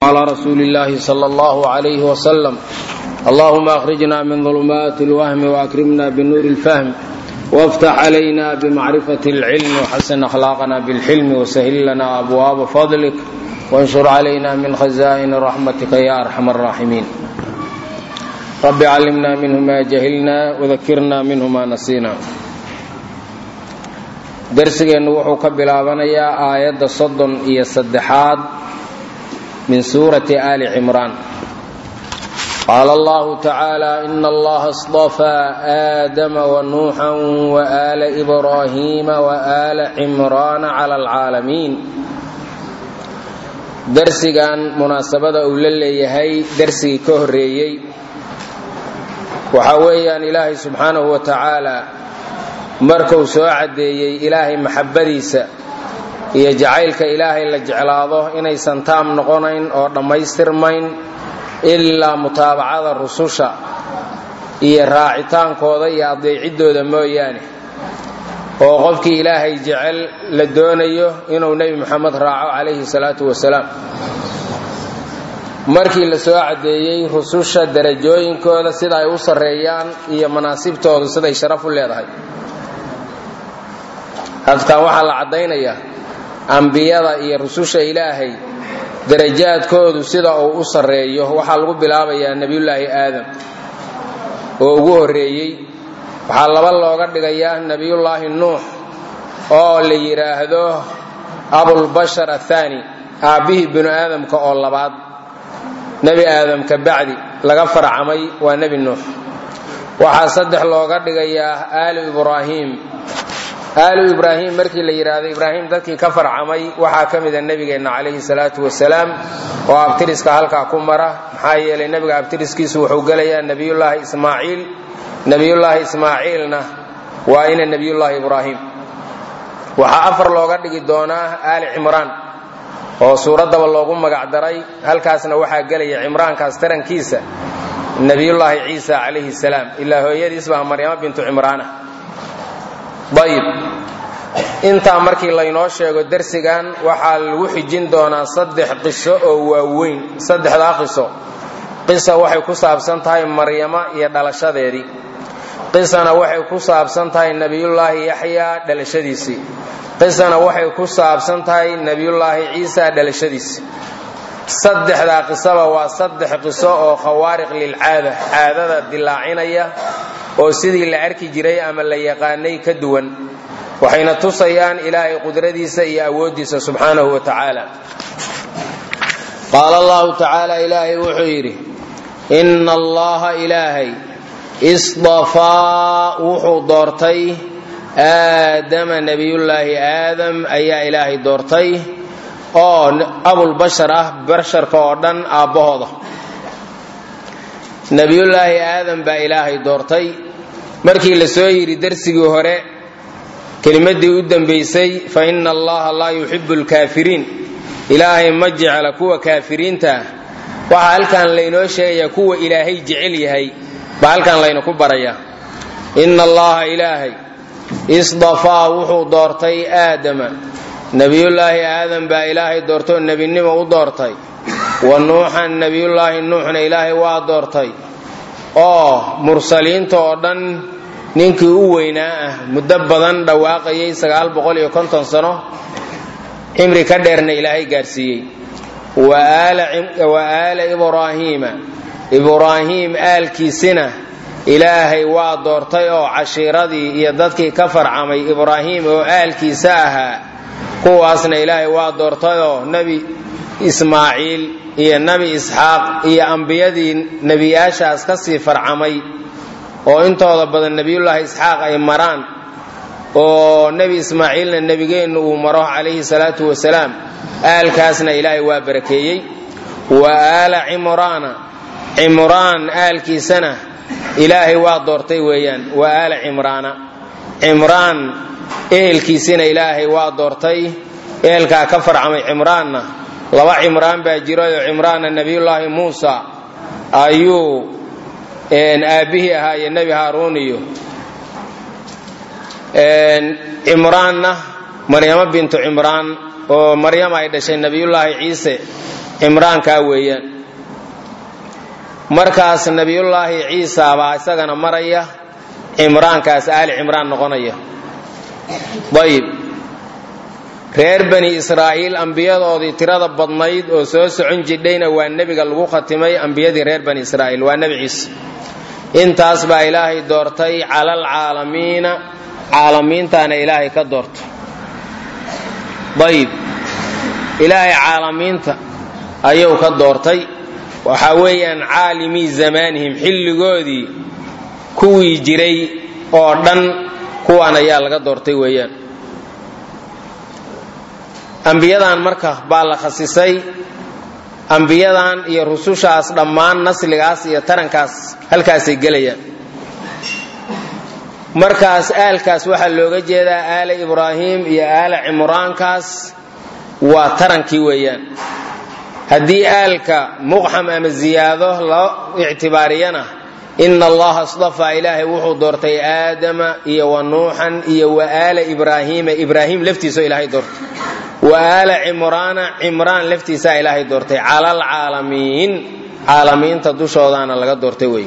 على رسول الله صلى الله عليه وسلم اللهم أخرجنا من ظلمات الوهم وأكرمنا بنور الفهم وافتح علينا بمعرفة العلم وحسن أخلاقنا بالحلم وسهل لنا أبواب فضلك وانشر علينا من خزائن رحمتك يا أرحم الراحمين رب علمنا منه ما جهلنا وذكرنا منه ما نسينا darsigeennu wuxuu ka bilaabanayaa aayadda soddon iyo saddexaad min suurati ali cimraan qaala allahu tacaala ina allaha اصطafaa aadama wanuuxan waala ibraahiima waala cimraana cala alcaalamiin darsigan munaasabada uu la leeyahay darsigii ka horeeyey waxaa weeyaan ilaahay subxaanahu wa tacaala markuu soo caddeeyey ilaahay maxabbadiisa iyo jacaylka ilaahay la jeclaado inaysan taam noqonayn oo dhammaystirmayn ilaa mutaabacada rususha iyo raacitaankooda iyo adeeciddooda mooyaane oo qofkii ilaahay jecel la doonayo inuu nebi moxamed raaco calayhi salaatu wasalaam markii la soo caddeeyey rususha darajooyinkooda sida ay u sarreeyaan iyo manaasibtoodu siday sharaf u leedahay halkan waxaa la caddaynayaa ambiyada iyo rususha ilaahay darajaadkoodu sida uu u sarreeyo waxaa lagu bilaabayaa nebiyullaahi aadam oo ugu horreeyey waxaa laba looga dhigayaa nebiyullaahi nuux oo la yidhaahdo abulbashar athaani aabbihii binu aadamka oo labaad nebi aadam ka bacdi laga farcamay waa nebi nuux waxaa saddex looga dhigayaa aalu ibraahiim aalu ibraahim markii la yidhaahdo ibraahim dadkii ka farcamay waxaa ka mida nebigeenna calayhi salaatu wasalaam oo abtiriska halkaa ku mara maxaa yeelay nebiga abtiriskiisu wuxuu gelayaa nebiyullaahi ismaaciil nebiyullaahi ismaaciilna waa ina nebiyullaahi ibraahim waxaa afar looga dhigi doonaa aali cimraan oo suuraddaba loogu magacdaray halkaasna waxaa gelaya cimraankaas tarankiisa nebiyullaahi ciisa calayhi salaam ilaa hooyadiisbaa maryamo bintu cimraana ayib intaa markii laynoo sheego darsigan waxaa lagu xijin doonaa saddex qiso oo waaweyn saddexdaa qiso qisa waxay ku saabsan tahay maryamo iyo dhalashadeedii qisana waxay ku saabsan tahay nebiyullaahi yaxyaa dhalashadiisii qisana waxay ku saabsan tahay nebiyullaahi ciisa dhalashadiisii saddexdaa qisaba waa saddex qiso oo khawaariq lilcaada caadada dilaacinaya oo sidii la arki jiray ama la yaqaanay ka duwan waxayna tusayaan ilaahay qudradiisa iyo awooddiisa subxaanahu wa tacaala qaala allahu tacaala ilaahay wuxuu yidhi inna allaha ilaahay isdafaa wuxuu doortay aadama nebiyullaahi aadam ayaa ilaahay doortay oo abulbashar ah basharka oo dhan aabbahooda nebiyullaahi aadam baa ilaahay doortay markii la soo yidhi darsigii hore kelimadii u dambaysay fa inna allaha laa yuxibu lkaafiriin ilaahay ma jecla kuwa kaafiriinta waxaa halkan laynoo sheegayaa kuwa ilaahay jecel yahay baa halkan laynaku barayaa inna allaha ilaahay isdafaa wuxuu doortay aadama nebiyullaahi aadam baa ilaahay doortay oo nebinimo u doortay wa nuuxan nebiyullaahi nuuxna ilaahay waa doortay oo mursaliinta oo dhan ninkii u weynaa ah muddo badan dhawaaqayay sagaal boqol iyo konton sano cimri ka dheerna ilaahay gaarsiiyey wa aala ibraahiima ibraahiim aalkiisina ilaahay waa doortay oo cashiiradii iyo dadkii ka farcamay ibraahiim oo aalkiisa ahaa kuwaasna ilaahay waa doortayoo nebi ismaaciil iyo nebi isxaaq iyo ambiyadii nebiyaashaas ka sii farcamay oo intooda badan nebiyullaahi isxaaq ay maraan oo nebi ismaaciilna nebigeennu uu maro calayhi salaatu wasalaam aalkaasna ilaahay waa barakeeyey wa aala cimraana cimraan aalkiisana ilaahay waa doortay weeyaan wa aala cimraana cimraan ehelkiisina ilaahay waa doortay ehelkaa ka farcamay cimraanna laba cimraan baa jirayoo cimraanna nebiyullaahi muusa ayuu aabbihii ahaa iyo nebi haaruun iyo cimraanna maryamo bintu cimraan oo maryam ay dhashay nebiyullaahi ciise cimraankaa weeyaan markaas nebiyullaahi ciisa baa isagana maraya cimraankaas aali cimraan noqonaya ayib reer bani israa'iil ambiyadoodii tirada badnayd oo soo socon jidhayna waa nebiga lagu khatimay ambiyadii reer bani israa'iil waa nebi ciise intaas baa ilaahay doortay calal caalamiina caalamiintaana ilaahay ka doortay ayib ilaahay caalamiinta ayuu ka doortay waxaa weeyaan caalimii zamaanihim xilligoodii kuwii jiray oo dhan kuwaan ayaa laga doortay weeyaan ambiyadan marka baa la khasisay ambiyadan iyo rusushaas dhammaan nasligaas iyo tarankaas halkaasay gelayaan markaas aalkaas waxaa looga jeedaa aala ibraahim iyo aala cimraankaas waa tarankii weeyaan haddii aalka muqxam ama ziyaado loo ictibaariyana ina allaha istafaa ilaahay wuxuu doortay aadama iyo wa nuuxan iyo wa aala ibraahiima ibraahim laftiisao ilaahay doortay wa aala cimraana cimraan laftiisaa ilaahay doortay cala alcaalamiin caalamiinta dushoodaana laga doortay wey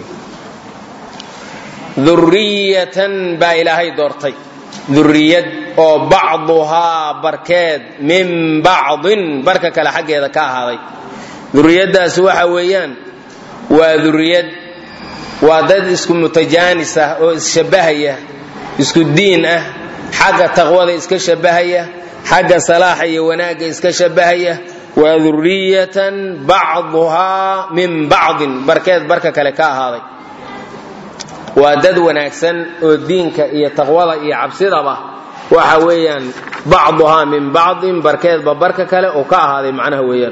duriyatan baa ilaahay doortay duriyad oo bacduhaa barkeed min bacdin barka kale xaggeeda ka ahaaday duriyaddaas waxa weeyaan waa duriyad waa dad isku mutajaanis ah oo isshabbahaya isku diin ah xagga taqwada iska shabbahaya xagga salaaxa iyo wanaagga iska shabbahaya waa duriyatan bacduhaa min bacdin barkeed barka kale ka ahaaday waa dad wanaagsan oo diinka iyo taqwada iyo cabsidaba waxa weeyaan bacduhaa min bacdin barkeedba barka kale oo ka ahaaday macnaha weeyaan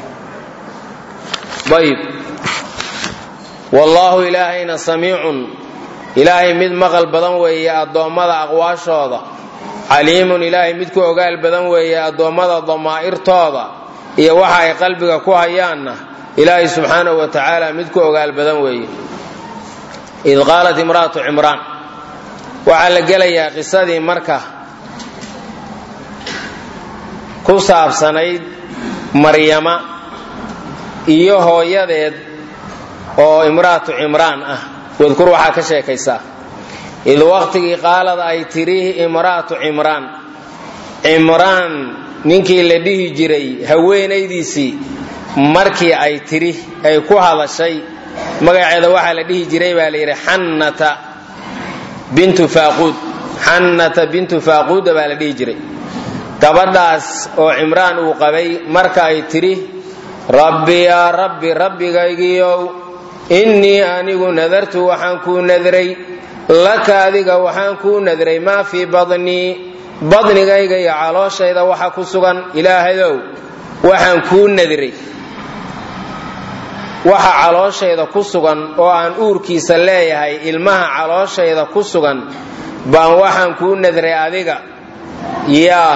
ayb wallaahu ilaahayna samiicun ilaahay mid maqal badan weeye addoommada aqwaashooda caliimun ilaahay mid ku ogaal badan weeye addoommada damaa'irtooda iyo waxa ay qalbiga ku hayaanna ilaahay subxaanahu wa tacaala mid ku ogaal badan weeye id qaalat imra'atu cimraan waxaa la gelayaa qisadii marka ku saabsanayd maryama iyo hooyadeed oo imra'atu cimraan ah wadkur waxaa ka sheekaysaa id waqtigii qaalad ay tidhi imra'atu cimraan cimraan ninkii la dhihi jiray haweenaydiisii markii ay tidhi ay ku hadashay magaceeda waxaa la dhihi jiray baa la yidhi xannata bintu faaquud xannata bintu faaquuda baa la dhihi jiray gabadhaas oo cimraan uu qabay marka ay tidhi rabbi yaa rabbi rabbigaygiiow innii anigu nadartu waxaan kuu nadray laka adiga waxaan kuu nadray maa fii badnii badnigayga iyo calooshayda waxa ku sugan ilaahayow waxaan kuu nadray waxa calooshayda ku sugan oo aan uurkiisa leeyahay ilmaha calooshayda ku sugan baan waxaan kuu nadray adiga yaa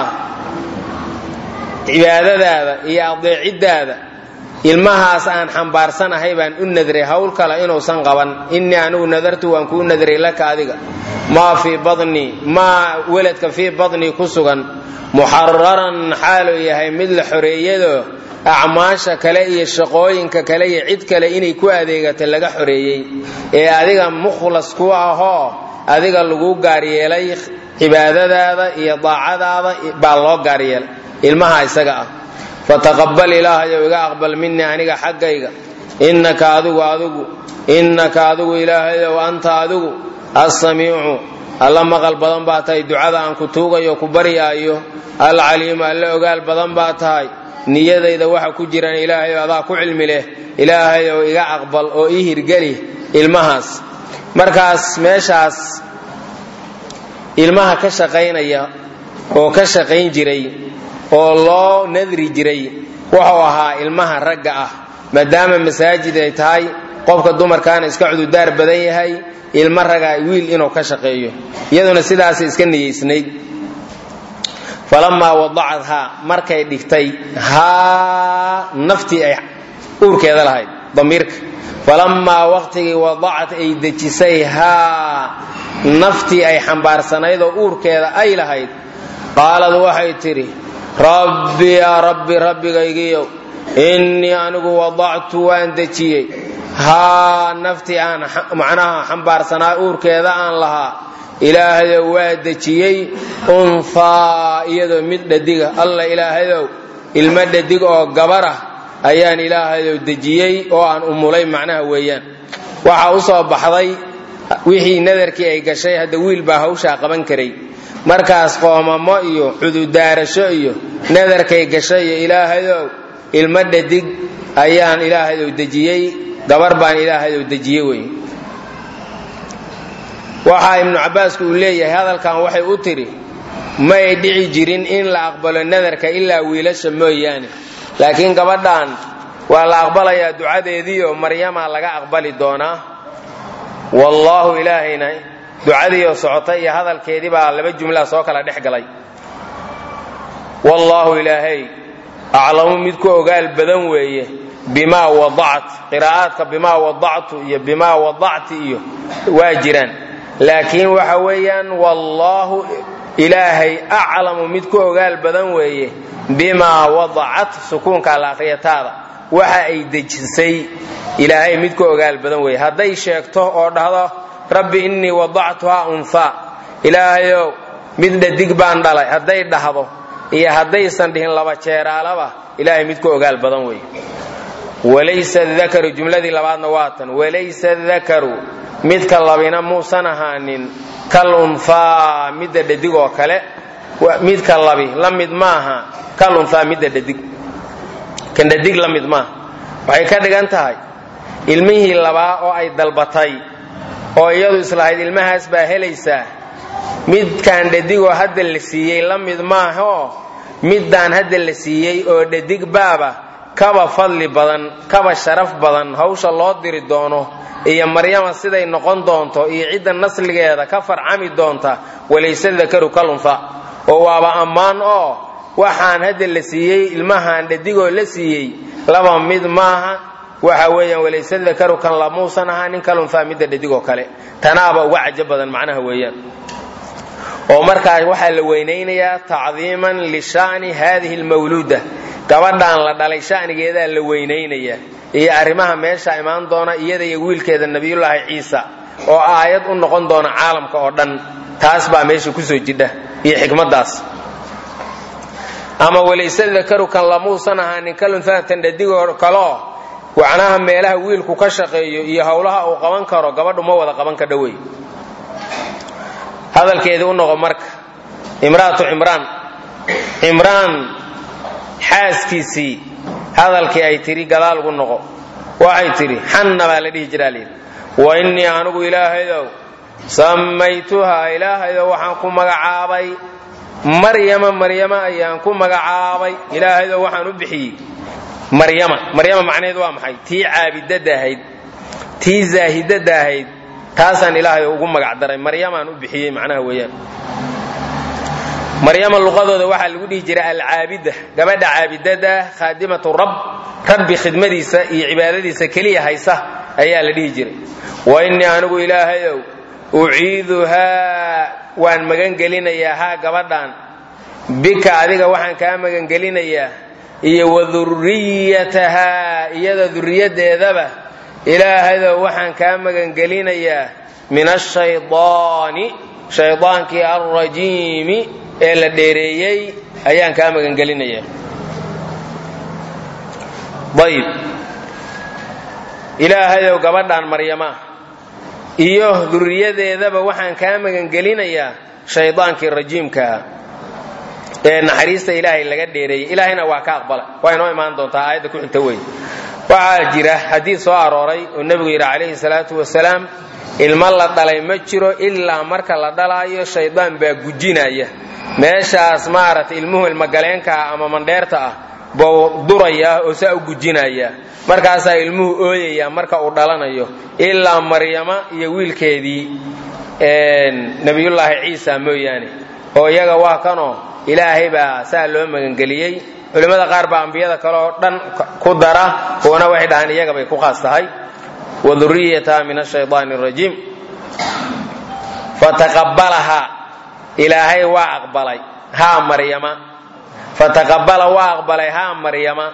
cibaadadaada iyo adeeciddaada ilmahaas aan xambaarsanahay baan u nadray hawl kale inuusan qaban innii anigu nadartu waan kuu nadray laka adiga maa fii badnii maa weladka fii badnii ku sugan muxararan xaaluu yahay mid la xoreeyado acmaasha kale iyo shaqooyinka kale iyo cid kale inay ku adeegata laga xoreeyey ee adiga mukhlas ku ahoo adiga lagu gaaryeelay cibaadadaada iyo daacadaada baa loo gaaryeelay ilmaha isaga ah fataqabal ilaahayow iga aqbal minii aniga xaggayga innaka adigu adigu innaka adigu ilaahayow anta adigu assamiicu alla maqal badan baa tahay ducada aan ku tuugayo ku baryaayo alcaliimu alla ogaal badan baa tahay niyadayda waxa ku jiran ilaahayow adaa ku cilmi leh ilaahayow iga aqbal oo ii hirgeli ilmahaas markaas meeshaas ilmaha ka shaqaynaya oo ka shaqayn jiray oo loo nadri jiray wuxuu ahaa ilmaha ragga ah maadaama masaajid ay tahay qofka dumarkaana iska cududaar badan yahay ilmo raga wiil inuu ka shaqeeyo iyaduna sidaasay iska niyeysnayd falamaa wadacadhaa markay dhigtay haa naftii ay uurkeeda lahayd damiirka falamaa waqtigii wadacat ay dejisay haa naftii ay xambaarsanayd oo uurkeeda ay lahayd qaalad waxay tidhi rabbi yaa rabbi rabbigaygiiyow innii anigu wadactu waan dejiyey haa naftii aan macnaha xambaarsanaa uurkeeda aan lahaa ilaahayow waa dejiyey unfaa iyadoo mid dhadiga alla ilaahayow ilmo dhadig oo gabarah ayaan ilaahayow dejiyey oo aan umulay macnaha weeyaan waxaa u soo baxday wixii nadarkii ay gashay hadda wiil baa hawshaa qaban karay markaas qoomamo iyo cududaarasho iyo nadarkay gashay iyo ilaahayow ilmo dhadig ayaan ilaahayow dejiyey gabar baan ilaahayow dejiyey wey waxaa ibnu cabbaasku uu leeyahay hadalkan waxay u tidhi may dhici jirin in la aqbalo nadarka ilaa wiilasha mooyaane laakiin gabadhan waa la aqbalayaa ducadeediioo maryama laga aqbali doonaa wallaahu ilaahayna ducadiioo socotay iyo hadalkeedii baa laba jumlaa soo kala dhex galay wallaahu ilaahay aclamu mid ku ogaal badan weeye bimaa wadacat qiraa'aadka bimaa wadactu iyo bimaa wadacti iyo waa jiraan laakiin waxa weeyaan wallaahu ilaahay aclamu mid ku ogaal badan weeye bimaa wadacat sukuunka laaqriyataada waxa ay dejisay ilaahay mid ku ogaal badan weeye hadday sheegto oo dhahdo rabbi innii wadactuhaa unhaa ilaahayow mid dhadig baan dhalay hadday dhahdo iyo haddaysan dhihin laba jeeraalaba ilaahay mid ku ogaal badan weeye walaysa dakaru jumladii labaadna waa tan walaysa dakaru midka labina muusan ahaanin kal unhaa midda dhadig oo kale midka labi la mid maaha kal unhaa midda dhadig kan dhadig la mid maaha waxay ka dhigan tahay ilmihii labaa oo ay dalbatay oo iyadu islahayd ilmahaas baa helaysaa midkaan dhadigoo hadda la siiyey la mid maahaoo middaan hadda la siiyey oo dhadig baaba kaba fadli badan kaba sharaf badan hawsha loo diri doono iyo maryama siday noqon doonto iyo cidda nasligeeda ka farcami doonta walayse dakaru kalunfa oo waaba ammaan oo waxaan hadda la siiyey ilmahaan dhadigoo la siiyey laba mid maaha waxa weeyaan walayse dakaru kan lamuusan ahaa nin kalunfa midda dhadigoo kale tanaaba uga cajo badan macnaha weeyaan oo markaa waxaa la weynaynayaa tacdiiman lisha'ni hadihi lmawluuda gabadhaan la dhalay sha'nigeedaa la weynaynaya iyo arrimaha meesha imaan doona iyada iyo wiilkeeda nabiyullaahi ciisa oo aayad u noqon doona caalamka oo dhan taas baa meesha kusoo jidha iyo xikmaddaas ama walayse dakaru kan lamuusan ahaanin kalunfaatan dhadigoo kaloo wacnaha meelaha wiilku ka shaqeeyo iyo howlaha uu qaban karo gabadhu ma wada qaban ka dhowey hadalkeedii u noqo marka imraatu cimraan cimraan xaaskiisii hadalkii ay tidhi gadaal ugu noqo waxay tidhi xanna baa la dhihi jiraa layidhi wa innii anigu ilaahayow sammaytuhaa ilaahayow waxaan ku magacaabay maryama maryama ayaan ku magacaabay ilaahayow waxaan u bixiyey maryama maryama macnaheed waa maxay tii caabidada ahayd tii zaahidada ahayd taasaan ilaahay ugu magac daray maryamaan u bixiyey macnaha weeyaan maryama luqadooda waxaa lagu dhihi jiray alcaabida gabadha caabidada khaadimatu rab rabbi khidmadiisa iyo cibaadadiisa keliya haysa ayaa la dhihi jiray wa innii anigu ilaahayow uciiduhaa waan magangelinayaa haa gabadhan bika adiga waxaan kaa magangelinayaa iyo wa duriyatahaa iyada duriyaddeedaba ilaahadow waxaan kaa magangelinayaa min ashaydaani shaydaankii alrajiimi ee la dheereeyey ayaan kaa magangelinayaa ayib ilaahayow gabadhan maryama iyo duriyadeedaba waxaan kaa magangelinayaa shaydaankii rajiimkaha ee naxariista ilaahay laga dheereeyey ilaahayna waa ka aqbala waa inoo imaan doontaa aayadda ku xigta wey waxaa jira xadiid soo arooray oo nebigu yidhi calayhi salaatu wasalaam ilmo la dhalay ma jiro ilaa marka la dhalaayo shaydaan baa gujinaya meeshaas maaragtay ilmuhu ilmogaleenkaa ama mandheerta ah buu durayaa oo saa u gujinaya markaasaa ilmuhu ooyaya marka uu dhalanayo ilaa maryama iyo wiilkeedii nebiyullaahi ciisa mooyaane oo iyaga waa kanoo ilaahay baa saa loo magangeliyey culimmada qaar baa ambiyada kale oo dhan ku dara kuwana waxay dhahaan iyaga bay ku khaas tahay wa duriyataha min ashaydaani arajiim fataqabbalahaa ilaahay waa aqbalay haa maryama fataqabbala waa aqbalay haa maryama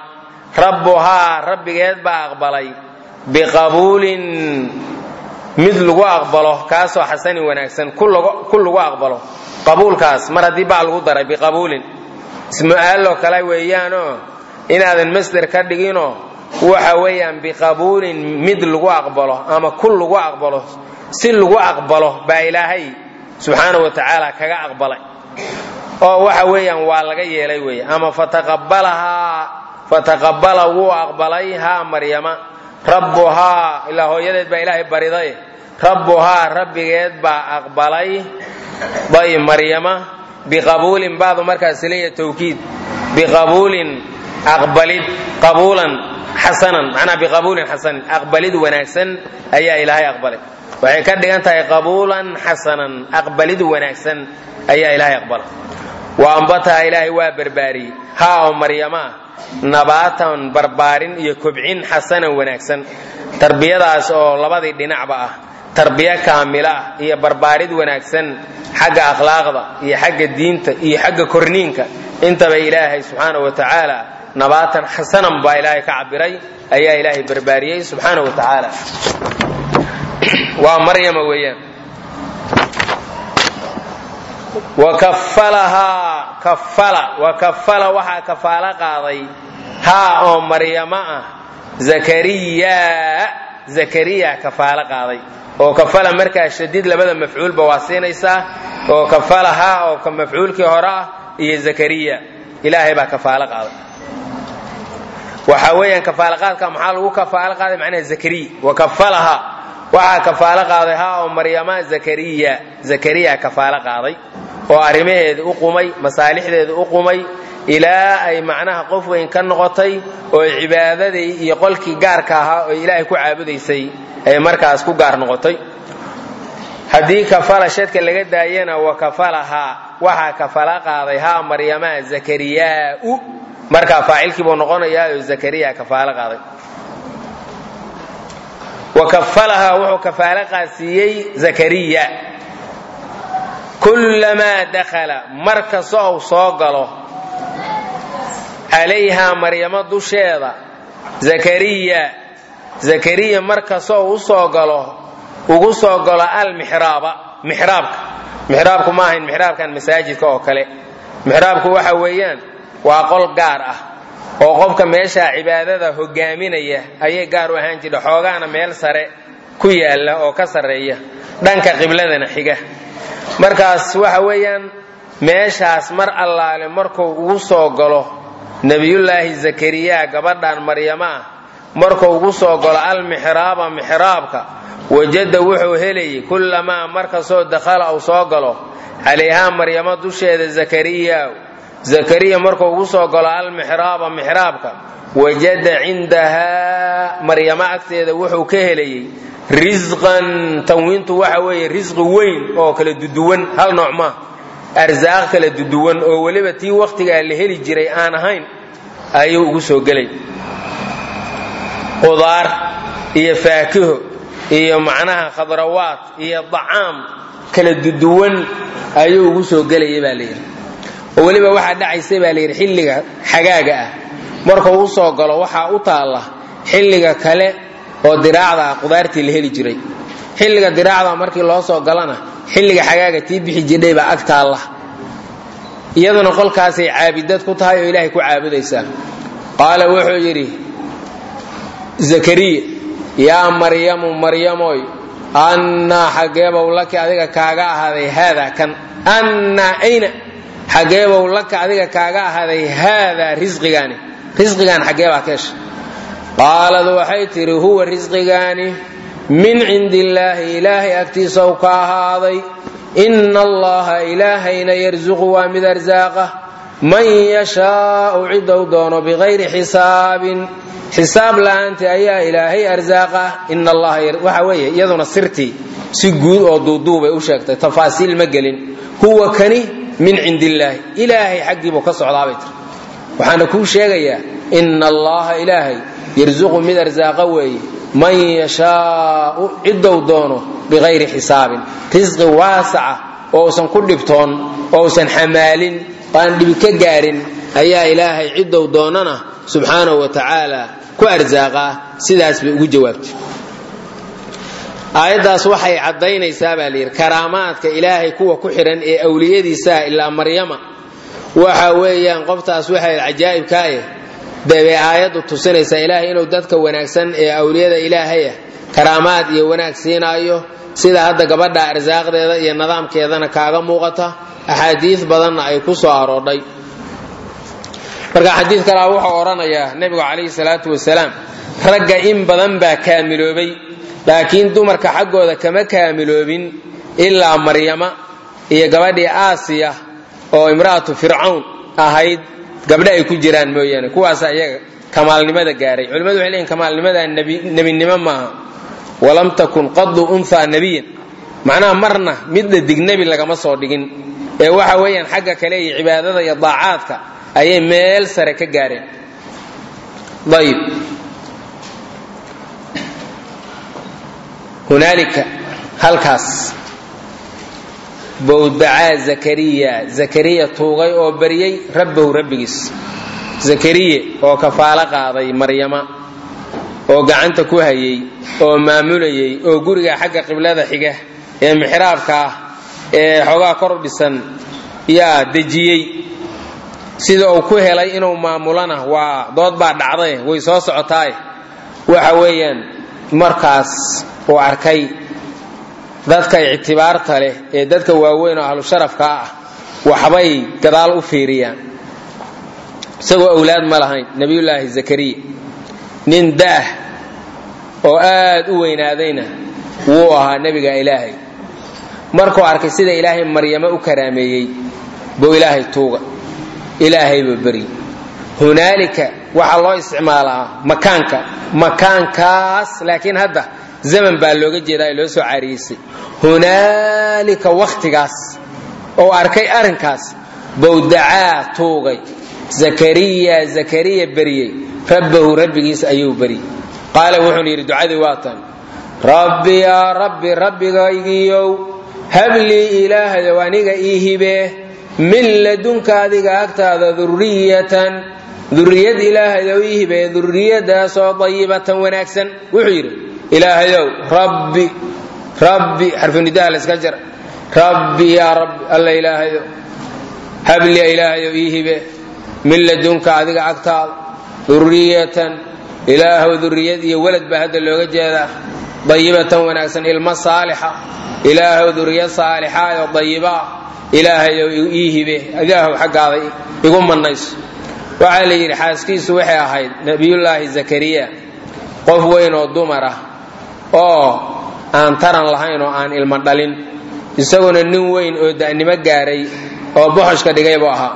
rabbuhaa rabbigeed baa aqbalay biqabuulin mid lagu aqbalo kaasoo xasanin wanaagsan ku lagu aqbalo qabuulkaas mar haddii baa lagu daray biqabuulin ismu'aaloo kale weeyaanoo inaadan masder ka dhiginoo waxa weeyaan biqabuulin mid lagu aqbalo ama ku lagu aqbalo si lagu aqbalo baa ilaahay subxaana wa tacaala kaga aqbalay oo waxa weeyaan waa laga yeelay weeye ama fataqabalahaa fataqabala wuu aqbalay haa maryama rabbuhaa ilaa hooyadeed baa ilaahay bariday rabbuhaa rabbigeed baa aqbalay bay maryama biqabuulin baadu markaas leeya tawkiid biqabuulin aqbalid qabuulan xasanan macnaa biqabuulin xasanin aqbalid wanaagsan ayaa ilaahay aqbalay waxay ka dhigan tahay qabuulan xasanan aqbalid wanaagsan ayaa ilaahay aqbalay wa ambataha ilaahay waa barbaariyey haa oo maryama nabaatan barbaarin iyo kobcin xasanan wanaagsan tarbiyadaas oo labadii dhinacba ah tarbiyo kaamila ah iyo barbaarid wanaagsan xagga akhlaaqda iyo xagga diinta iyo xagga korniinka intaba ilaahay subxaana wa tacaala nabaatan xasanan baa ilaahay ka cabiray ayaa ilaahay barbaariyey subxaana wa tacaala waa maryama weeyaan wakafalahaa kafala wakafala waxaa kafaalo qaaday haa oo maryamo ah zakariya zakariya kafaalo qaaday oo kafala markaa shadiid labada mafcuulba waa siinaysaa oo kafala haa oo ka mafcuulkii hore ah iyo zakariya ilaahay baa kafaalo qaaday waxa weeyaan kafaalaqaadka maxaa lagu kafaalo qaaday macnaha zakariya wakafalaha waxaa kafaalo qaaday haa oo maryama zakariya zakariya kafaalo qaaday oo arrimaheeda u qumay masaalixdeeda u qumay ilaa ay macnaha qof weyn ka noqotay oo cibaadadii iyo qolkii gaarka ahaa oo ilaahay ku caabudaysay ay markaas ku gaar noqotay haddii kafala shadka laga daayana wa kafalahaa waxaa kafala qaaday haa maryama zakariyaau markaa faacilkiibuu noqonayaa oo zakariya kafaalo qaaday wa kafalahaa wuxuu kafaalo qaadsiiyey zakariya kullamaa dakhala mar kasta ou soo galo calayhaa maryamo dusheeda zakariya zakariya mar kasta ou usoo galo ugu soo galo almixraaba mixraabka mixraabku ma ahayn mixraabkan masaajidka oo kale mixraabku waxa weeyaan waa qol gaar ah oo qofka meeshaa cibaadada hogaaminaya ayay gaar u ahaan jirha xoogaana meel sare ku yaalla oo ka sarreeya dhanka qibladana xiga markaas waxa weeyaan meeshaas mar allaale markuu ugu soo galo nebiyullaahi zakariya gabadhan maryamo ah markuu ugu soo galo almixraaba mixraabka wajada wuxuu helayay kullamaa markastoo dakhala uu soo galo calayhaa maryamo dusheeda zakariya zakariya markuu ugu soo galo almixraaba mixraabka wajada cindahaa maryamo agteeda wuxuu ka helayay risqan tanwiintu waxa weeye risqi weyn oo kala duduwan hal nooc maa arsaaq kala duduwan oo weliba tii wakhtigaa la heli jiray aan ahayn ayuu ugu soo gelay qudaar iyo faakiho iyo macnaha khadrawaad iyo dacaam kala duduwan ayuu ugu soo gelaya baa layidhi oo weliba waxaa dhacaysay baa layidhi xilliga xagaaga ah markuu u soo galo waxaa u taalla xilliga kale oo diraacda ah qudaartii la heli jiray xilliga diraacda markii loo soo galana xilliga xagaaga tii bixi jidhay baa ag taalla iyaduna qolkaasay caabidad ku tahay oo ilaahay ku caabudaysaa qaala wuxuu yidhi zakariya yaa maryamu maryamoy annaa xaggeebow laki adiga kaaga ahaaday haadaa kan annaa ayna xaggeebow laka adiga kaaga ahaaday haadaa risqigaani risqigaan xaggeebaa ka hesha qaalad waxay tidhi huwa risqigaani min cindi illaahi ilaahay agtiisaw ka ahaaday ina allaha ilaahayna yarsuqu waa mid arsaaqa man yashaau cidou doono bikayri xisaabin xisaab la'aanti ayaa ilaahay arsaaqa ina allaha waxa weeye iyaduna sirtii si guud oo duuduubay u sheegtay tafaasiil ma gelin huwa kani min cindi illaahi ilaahay xaggiibuu ka socdaabay tiri waxaana kuu sheegayaa ina allaha ilaahay yarsuqu mid arsaaqa weeye man yashaau cidou doono bikayri xisaabin risqi waasaca oo usan ku dhibtoon oo usan xamaalin aan dhibi ka gaarin ayaa ilaahay ciddou doonana subxaanahu wa tacaala ku arsaaqaa sidaas bay ugu jawaabtay aayaddaas waxay caddaynaysaa baa layidhi karaamaadka ilaahay kuwa ku xidhan ee awliyadiisaa ilaa maryama waxa weeyaan qoftaas waxay cajaa'ibkaa eh debay aayaddu tusinaysaa ilaahay inuu dadka wanaagsan ee awliyada ilaahayah karaamaad iyo wanaag siinaayo sida hadda gabadha arsaaqdeeda iyo nidaamkeedana kaaga muuqata axaadiis badanna ay ku soo aroodhay marka xadiid kalea wuxuu odhanayaa nebigu calayhi salaatu wasalaam ragga in badan baa kaamiloobay laakiin dumarka xaggooda kama kaamiloobin ilaa maryama iyo gabadhii aasiya oo imra'atu fircawn ahayd gabdho ay ku jiraan mooyaane kuwaasa iyaga kamaalnimada gaaray culimmadu waxay leeyiin kamaalnimadaa nebinimo maaha walam takun qadu unhaa nebiyan macnaha marna midda dig nebi lagama soo dhigin ee waxa weeyaan xagga kale iyo cibaadada iyo daacaadka ayay meel sare ka gaareen ayib hunaalika halkaas bowdacaa zakariya zakariya tuugay oo baryey rabbahu rabbigiis zakariye oo kafaalo qaaday maryama oo gacanta ku hayay oo maamulayay oo guriga xagga qiblada xiga ee mixraabka ah ee xoogaa kor dhisan yaa dejiyey sida uu ku helay inuu maamulana waa dood baa dhacday way soo socotaaye waxa weeyaan markaas uu arkay dadka ictibaarta leh ee dadka waaweyn oo ahlu sharafka ah waxbay gadaal u fiiriyaan isagoo awlaad ma lahayn nebiyullaahi zakariya nin da'ah oo aad u weynaadayna wuu ahaa nebiga ilaahay markuu arkay sida ilaahay maryamo u karaameeyey buu ilaahay tuuga ilaahayba beri hunaalika waxaa loo isticmaalaa makaanka makaankaas laakiin hadda zaman baa looga jeedaa loo soo caariyeysay hunaalika wakhtigaas oo arkay arrinkaas bowdacaa tuugay zakariya zakariya beriyey rabbahu rabbigiis ayuu beryey qaala wuxuuna yidhi ducadii waatan rabbi yaa rabbi rabbigaygiiyow hablii ilaahayow aniga ii hibee min ladunka adiga agtaada duriyatan duriyad ilaahayow ii hibee duriyadaasoo dayibatan wanaagsan wuxuu yidhi ilaahayow rabbi rabbi xarfunidaha layska jara rabbi yaa rabbi alla ilaahayow habliya ilaahayow ii hibe min ladunka adiga agtaada duriyatan ilaahow duriyad iyo walad baa hadda looga jeedaa dayibatan wanaagsan ilmo saalixa ilaahow duriyad saalixa oo dayibaa ilaahayow ii hibe ilaahow xaggaada igu mannayso waxaa la yidhi xaaskiisu waxay ahayd nebiyullaahi zakariya qof weyn oo dumar ah oo aan taran lahayn oo aan ilmo dhalin isaguna nin weyn oo da'nimo gaaray oo boxoshka dhigay buu ahaa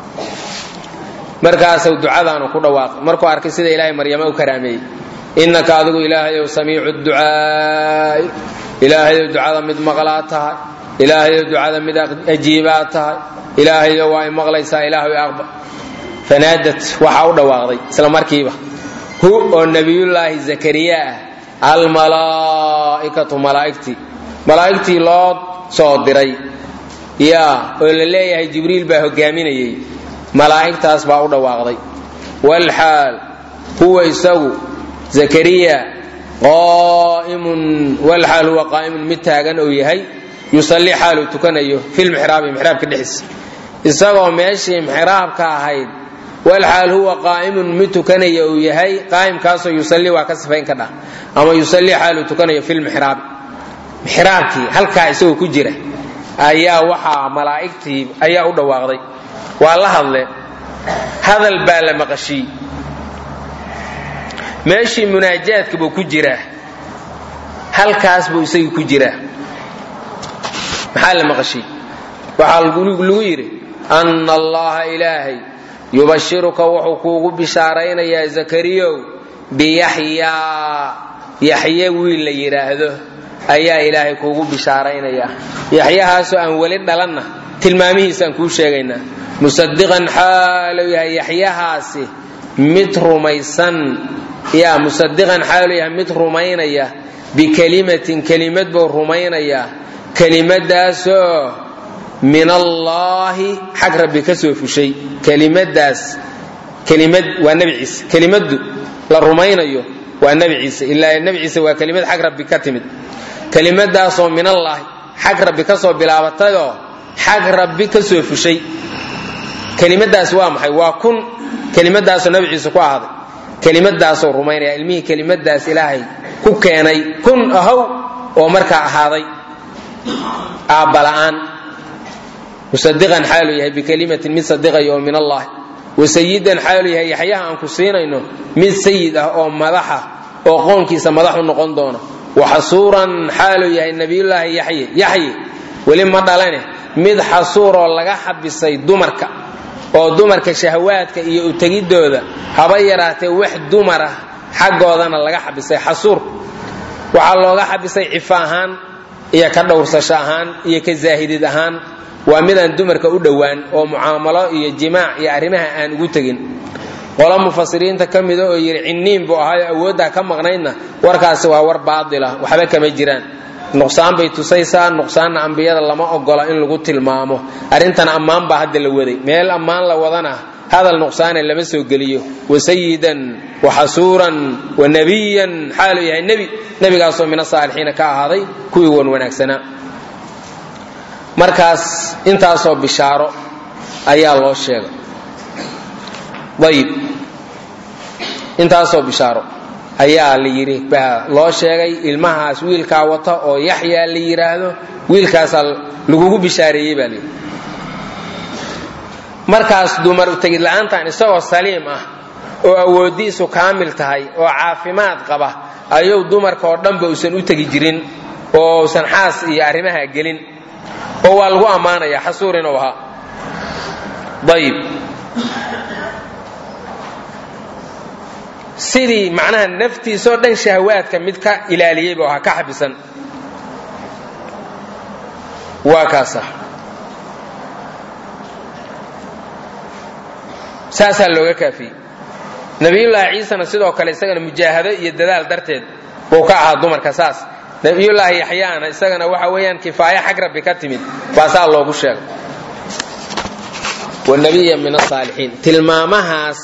markaasuu ducadaanu ku dhawaaqay markuu arkay sida ilaahay maryamo u karaameeyey innaka adigu ilaahayow samiicu ducaa'i ilaahayow ducada mid maqlaa tahay ilaahayow ducada mid ajiibaa tahay ilaahayow waa ay maqlaysaa ilaahay aqba fanaadat waxaa u dhawaaqday isla markiiba hu oo nebiyullaahi zakariya ah almalaa'ikatu malaa'igtii malaa'igtii loo soo diray yaa oo la leeyahay jibriil baa hogaaminayey malaa'igtaas baa u dhawaaqday walxaal huwa isagu zakariya qaa'imun walxaal huwa qaa'imun mid taagan uu yahay yusallii xaaluu tukanayo filmixraabi mixraabka dhexdiisa isagoo meeshii mixraabka ahayd walxaal huwa qaa'imun mid tukanaya uu yahay qaa'imkaasoo yusallii waa ka sifayn ka dhah ama yusallii xaaluu tukanayo filmixraabi mixraabkii halkaa isagoo ku jira ayaa waxaa malaa'igtii ayaa u dhawaaqday waa la hadle hadal baa la maqashiyey meeshii munaajaadka buu ku jiraa halkaas buu isagii ku jiraa maxaa la maqashiyey waxaa lagu yidhi anna allaha ilaahay yubashiruka wuxuu kuugu bishaaraynayaa zakariyow biyaxyaa yaxye wiil la yidhaahdo ayaa ilaahay kuugu bishaaraynayaa yaxyahaasoo aan weli dhalanna tilmaamihiisaan kuu sheegaynaa musadiqan xaalu yahay yaxyahaasi mid rumaysan yaa musadiqan xaalu yahay mid rumaynaya bikelimatin kelimad buu rumaynayaa kelimadaasoo min allaahi xag rabbi ka soo fushay kelimadaas kelimad waa nebi ciise kelimaddu la rumaynayo waa nebi ciise ilaa nebi ciise waa kelimad xag rabbi ka timid kelimadaasoo min allaahi xag rabbi ka soo bilaabatayoo xag rabbi ka soo fushay kelimadaas waa maxay waa kun kelimadaasoo nebi ciise ku ahaaday kelimadaasoo rumaynaya ilmihii kelimadaas ilaahay ku keenay kun ahow oo markaa ahaaday aabbala'aan musadiqan xaaluu yahay bikelimatin mid sadiqaya oo min allahi wasayidan xaaluu yahay yaxyaha aan ku siinayno mid sayid ah oo madaxa oo qoonkiisa madaxu noqon doona waxasuuran xaaluu yahay nabiyullaahi yaxye yaxye weli ma dhalane mid xasuuroo laga xabisay dumarka oo dumarka shahawaadka iyo utegidooda haba yaraatee wax dumar ah xaggoodana laga xabisay xasuur waxaa looga xabisay cifa ahaan iyo ka dhowrsasho ahaan iyo ka zaahidid ahaan waa midaan dumarka u dhowaan oo mucaamalo iyo jimaac iyo arrimaha aan ugu tegin qolo mufasiriinta ka mida oo yidhi cinniin buu ahaayo awooddaa ka maqnaydna warkaasi waa war baatila waxba kama jiraan nuqsaan bay tusaysaa nuqsaanna ambiyada lama ogola in lagu tilmaamo arrintan ammaan baa hadda la waday meel ammaan la wadana hadal nuqsaane lama soo geliyo wasayidan waxasuuran wanabiyan xaaluu yahay nebi nebigaasoo min asaalixiina ka ahaaday kuwii wan wanaagsanaa markaas intaasoo bishaaro ayaa loo sheegay ayib intaasoo bishaaro ayaa la yidhi baa loo sheegay ilmahaas wiilkaa wata oo yaxyaa la yidhaahdo wiilkaasaa lagugu bishaareeyey baa layidhi markaas dumar utegid la'aantan isagoo saliim ah oo awooddiisu kaamil tahay oo caafimaad qaba ayuu dumarka oo dhanba uusan u tegi jirin oo usan xaas iyo arrimaha gelin oo waa lagu ammaanaya xasuur inuu ahaa ayib sidii macnaha naftiisoo dhan shahawaadka mid ka ilaaliyey buu ahaa ka xabisan waa kaasa saasaa looga kaafiyey nabiyullaahi ciisena sidoo kale isagana mujaahado iyo dadaal darteed buu ka ahaa dumarka saas nabiyullaahi yaxyaana isagana waxa weeyaan kifaayo xag rabbi ka timid baa saa loogu sheegay wanabiya min asaalixiin tilmaamahaas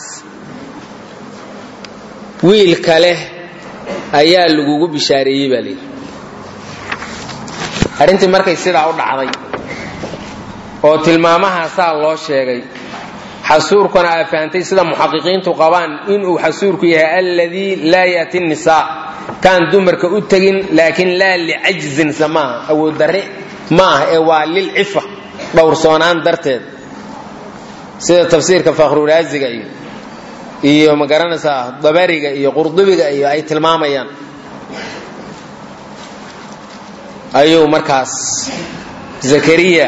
wiilka leh ayaa lagugu bishaareeyey baa layidhi arrintii markay sidaa u dhacday oo tilmaamahaasaa loo sheegay xasuurkuna aa fahamtay sida muxaqiqiintu qabaan inuu xasuurku yahay alladii laa yati nisaa kaan dumarka u tegin laakiin laa licajzin samaaha awooddarre ma ah ee waa lilcifa dhowrsoonaan darteed sida tafsiirka fakhruraasiga iyo iyo ma garanaysaa dabariga iyo qurdubiga iyo ay tilmaamayaan ayuu markaas zakariya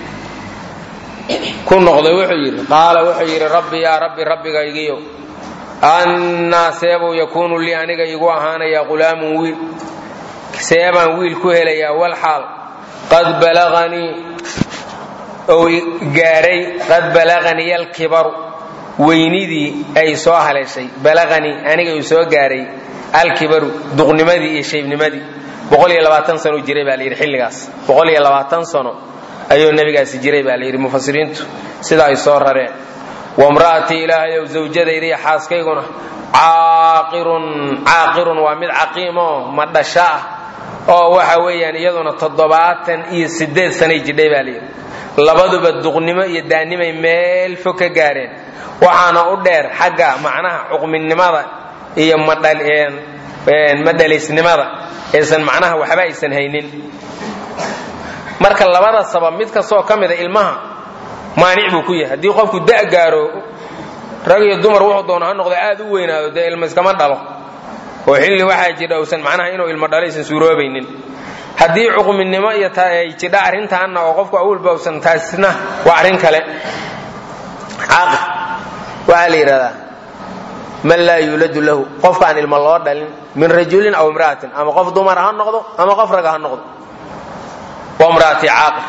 ku noqday wuxuu yidhi qaala wuxuu yidhi rabbi yaa rabbi rabbigaygiyo annaa seebuu yakuunu lii aniga igu ahaanayaa qulaamun wiil seebaan wiil ku helayaa walxaal qad balaganii ou gaadhay qad balaganii alkibaru weynidii ay soo haleeshay balaganii aniga uu soo gaaray alkibaru duqnimadii iyo shaybnimadii sano jiray baa layidhi xilligaas sano ayuu nebigaasi jiray baa layidhi mufasiriintu sida ay soo rareen wamra'atii ilaahayow zawjadayda iyo xaaskayguna caaqirun caaqirun waa mid caqiimoo madhasho ah oo waxa weeyaan iyaduna toddobaatan iyo sideed sanay jidhay baa layidhi labaduba duqnimo iyo daannimay meel fog ka gaareen waxaana u dheer xagga macnaha cuqminimada iyo madhalaysnimada aysan macnaha waxba aysan haynin marka labada sabab mid kastoo ka mida ilmaha maanic buu ku yahay haddii qofku da' gaaro rag iyo dumar wuxuu doono ha noqdo aad u weynaado dee ilma iskama dhalo oo xilli waxaa jidha usan macnaha inuu ilmo dhalo aysan suuroobaynin haddii cuqminimo iyo ay jidha arrintaanna oo qofku awalba usan taasna waa arrin kale caaqil waxaa la yidhahdaa man laa yuuladu lahu qofkaan ilmo loo dhalin min rajulin aw imra'atin ama qof dumara ha noqdo ama qof raga ha noqdo waa imra'ati caaqil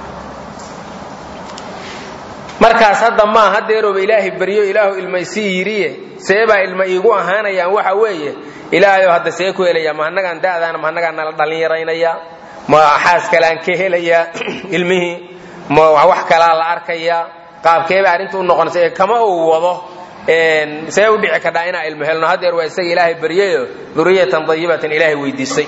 markaas hadda maa hadeerooba ilaahay baryo ilaahu ilma isii yidhiye seebaa ilma iigu ahaanayaan waxa weeye ilaahayo hadda see ku helaya ma annagaan da'daana ma annagaan nala dhallinyaraynaya ma xaas kaleaan ka helayaa ilmihii ma wax kalaa la arkayaa qaabkeeba arrinta u noqonaysa ee kama uu wado see u dhici kadhaa inaa ilmo helno haddeer waa isaga ilaahay baryayo duriyatan dayibatan ilaahay weydiisay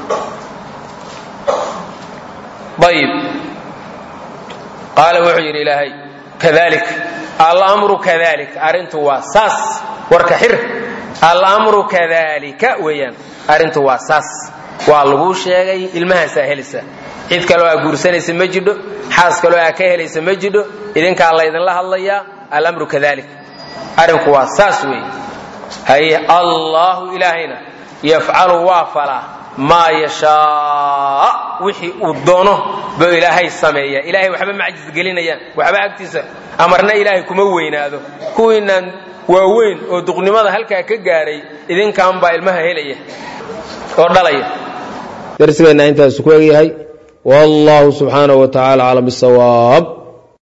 ayib qaala wuxuu yidhi ilaahay kadalik alamru kadalik arrintu waa saas warka xir alamru kadalika weeyaan arrintu waa saas waa laguu sheegay ilmahaasaa helisa cid kaloo aa guursanaysa ma jidho xaas kaloo aa ka helaysa ma jidho idinkaa laydinla hadlayaa alamru kadalik arrinku waa saas weeye haye allaahu ilaahayna yafcalu waa falaa maa yashaa wixii uu doono buu ilaahay sameeya ilaahay waxba macjis gelinayaan waxba agtiisa amarna ilaahay kuma weynaado kuwiinaan waaweyn oo duqnimada halkaa ka gaaray idinkaan baa ilmaha helaya oo dhalaya darsigeenna intaas ku egyahay wallahu subxaanaه wa tacaala aclam bisawaab